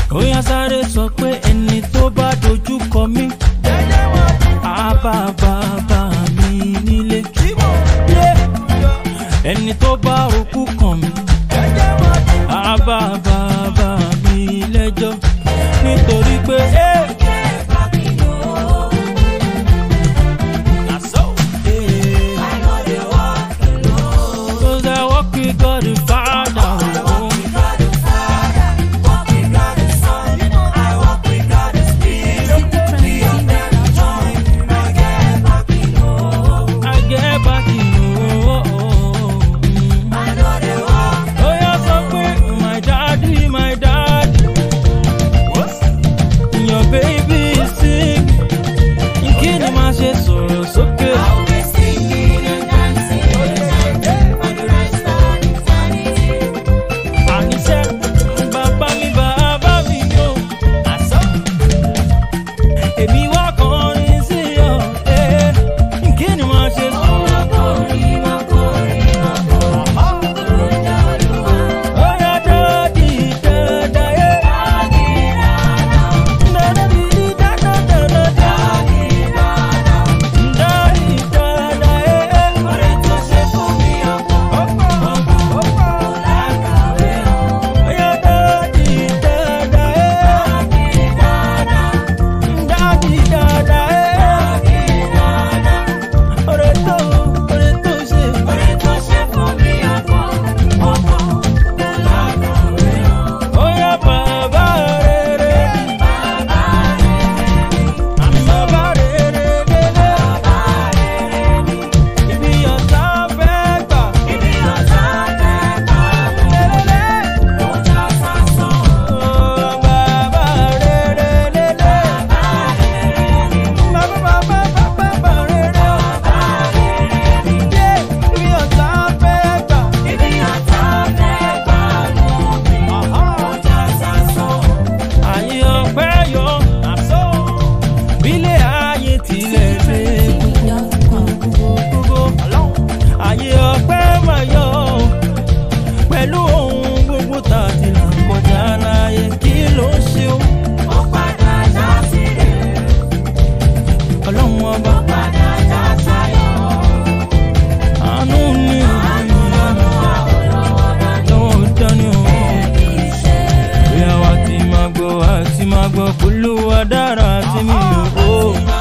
ó yá sáré sọ pé ẹni tó bá dojú kọ mí á bá bàbá mi nílé. Yeah. ẹni tó bá òkú kàn mí á bá bàbá mi lẹ́jọ́ nítorí pé. eh, Cause I walk with God the Father. I get back in oh, oh, oh. Oh, yeah, so quick, my daddy, my daddy. Your baby is sick. Kí ni máa ṣe sọ̀rọ̀ sókè? Àníṣe, bàbá mi, bàbá mi yóò. Èmi wá kọrin sí ọ. eh. Kí ni máa ṣe sọ̀rọ̀? Ó yá dáàdì dáadáa, eh. Dáàdì dáadáa, dáadáa. Dáàdì dáadáa, eh. Ó yá dáàdì dáadáa, eh. Dáàdì dáadáa, eh. Ọ̀rẹ́ tó, ọ̀rẹ́ tó ṣe. Ó yá bàbá rere. Bàbá rere délé. Ibi ọ̀tá fẹ́ gbà. Lélẹ́lẹ́. Ó, bàbá rere délé. Bàbá, bàbá, bàbá rere. Yeah, ibi ọ̀tá fẹ́ gbà. Ayé ọpẹ́ yọ. Bílẹ̀ ayé tilẹ̀ lé gbogbo. Ayé ọpẹ́ máa yọ. Pẹ̀lú ohun gbogbo tá a ti là kọjá láyé. Kí ló ń ṣe o? Ọlọ́run ọba. Àánú ni lọ́wọ́ dání o. Bí àwa ti máa gbọ́, a ti máa gbọ́, Olúwa dára sí mi o.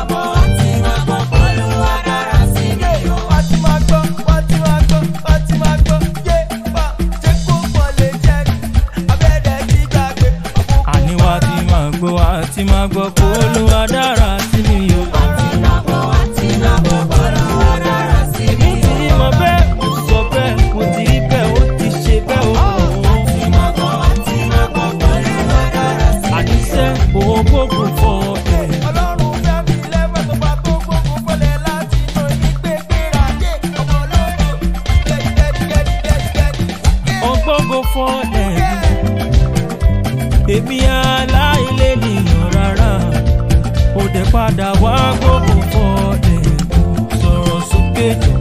Àní wa ti máa gbọ́, a ti máa gbọ́, Olúwa dára sí mi o. Èmi ti mọ̀ bẹ́ẹ̀, mo sọ bẹ́ẹ̀, mo ti rí bẹ́ẹ̀, ó ti ṣe bẹ́ẹ̀ o. Àníṣe òun gbogbo fọ ẹ̀. Ọgbọ́gbọ́ fọ ẹ̀. Èmi aláìlé nìyàn rárá. Ó dẹ̀ padà wá gbogbo fọ ẹ̀. Sọ̀rọ̀ sókè jọ.